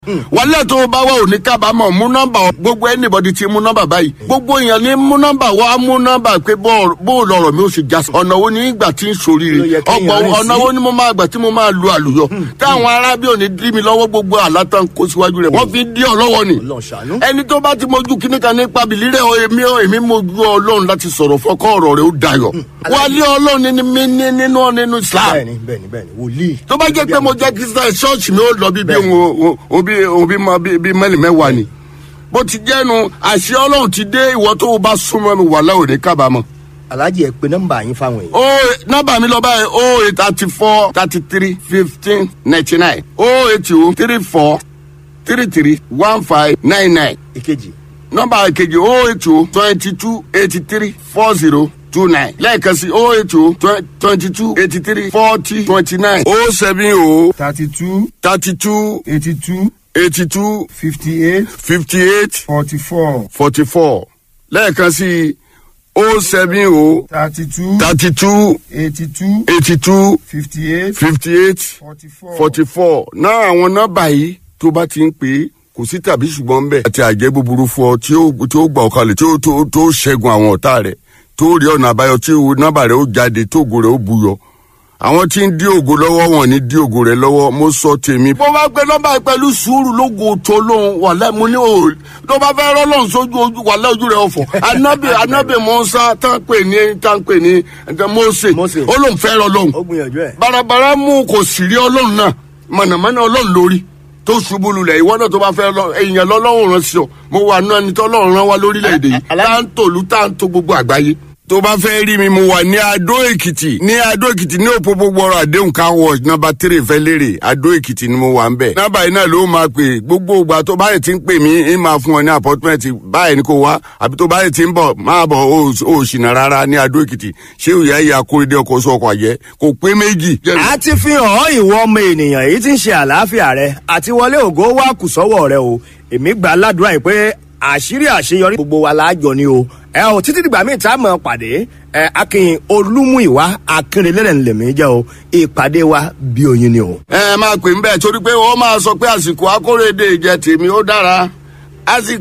wàlẹ́ tó o bá wà ò ní kábàámọ̀ mú nọ́mbà gbogbo anybody ti mú nọ́mbà báyìí gbogbo èèyàn ní mú nọ́mbà wá mú nọ́mbà pé bó lọ̀rọ̀ mi ò sì já sí ọ̀nà wo ní ìgbà tí ń Ló soríire yẹ kéèyàn ọ̀pọ̀ rìn ọ̀nà sí. wo ni mo máa gbà tí mo máa lu àlùyọ táwọn arábí ò ní dí mi lọ́wọ́ gbogbo àlátàn kó síwájú rẹ̀ wọ́n fi dí ọ lọ́wọ́ ni Ọlọ́run ṣàánú. ẹni tó bá ti mojú kíní kan nípa bìlírẹ̀ ọ èmi ọ èmi mojú ọlọ́run láti sọ̀rọ̀ fọkọ́ ọ̀rọ̀ rẹ̀ ó dayọ̀ wálé ọlọ́run ní mi ní nínú nínú Islam bẹ́ẹ̀ni bẹ́ẹ̀ni bẹ́ẹ̀ni wòlíì. tó bá jẹ́ pé mo jẹ́ kristian ṣọ́ọ̀ṣì mi ó lọ bí bí òun òbí òbí mọ bí bí mẹ́lì mẹ́wàá ni bó ti jẹ́nu àṣẹ ọlọ́run ti dé ìwọ tó o bá súnmọ́ mi wà láwọn òní kábàámọ̀. alájì ẹ pé nọ́mbà yín fáwọn èèyàn. o nọ́mbà mi lọ báyìí o eight thirty four thirty three fifteen ninety nine o eight two three four three three one five nine nine ìkejì nọ́mbà kejì o eight two twenty two eighty three four zero two nine lẹ́ẹ̀kan sí o eight two twenty two eighty three forty twenty nine o seven o thirty two thirty two eighty two eighty two fifty eight fifty eight forty four forty four lẹ́ẹ̀kan sí o seven o thirty two thirty two eighty two eighty two fifty eight fifty eight forty four. forty four náà àwọn nọ́mbà yìí tó bá ti ń pè é kò sí tàbí ṣùgbọ́n ń bẹ̀. àti àjẹ́ búburú fún ọ tí ó tí ó gbà ọ́ kalẹ̀ tí ó tó tó ṣẹ́gun àwọn ọ̀tá rẹ̀ tó rí ọ̀nà àbáyọ tí ó- nọ́mbà rẹ̀ ó jáde tó ògo rẹ̀ ó buyọ. àwọn tí ń dí ògo lọ́wọ́ wọn ní dí ògo rẹ̀ lọ́wọ́ mo sọ tèmi. bó bá gbé nọ́mbà yìí pẹ̀lú sùúrù lógo tó lóhun wàlẹ́ mo ní o tó bá fẹ́ rọ́ lọ́hùn sójú ojú wàlẹ́ ojú rẹ̀ ọ̀fọ̀ anábì anábì mọ́sá tán pè ní tán pè ní mọ́sẹ̀ Mósè. ó lóun fẹ́ rọ́ lọ́hùn ó gbìyànjú ẹ. barabara mú kò sì rí ọlọ́run náà mọ̀nàmọ́ná ọlọ́run lórí tó ṣubú lulẹ̀ ìwọ náà tó bá fẹ́ lọ èèyàn lọ́lọ́run rán sí ọ mo wà nú ẹni tó ọlọ́run rán wá lórílẹ̀‐èdè yìí Alá- tá ń tòlú tá ń tó gbogbo àgbáyé. tó bá fẹ́ rí mi mo wà ní adó èkìtì ní adó èkìtì ní òpópó gbọ́rọ̀ àdéhùn car wash nọ́mbà tírì fẹ́ lérè adó èkìtì ni mo wà ń bẹ̀. nọ́mbà yìí náà ló máa pè gbogbo ìgbà tó báyìí ti ń pè mí ń máa fún ọ ní apọ́tímẹ́ǹtì báyìí ni kò wá àbí tó báyìí ti ń bọ̀ máa bọ̀ ó ò ṣìnà rárá ní adó èkìtì ṣé òyà ìyá kórèdé ọkọ̀ sọ ọkọ̀ àjẹ́ kò pé méjì. a ti fi hàn ọ́ ìwọ ọmọ ènìyàn èyí tí ń ṣe àlàáfíà rẹ àti wọlé ògo wá kù sọ́wọ́ rẹ o èmi gbà ládùúrà yìí pé àṣírí àṣeyọrí gbogbo wa láàjọ ni o ẹ ò títí dìgbà míì tá a mọ̀ pàdé ẹ akin olúmúìwá akínrelẹ́rẹ̀ ńlẹ̀mí jẹ́ o ìpàdé wa bí oyin ni o. ẹ máa pè ń bẹ́ẹ̀ torí pé wọ́n máa sọ pé àsìkò akórèdè ìjẹ tèmi ó dára àsìkò.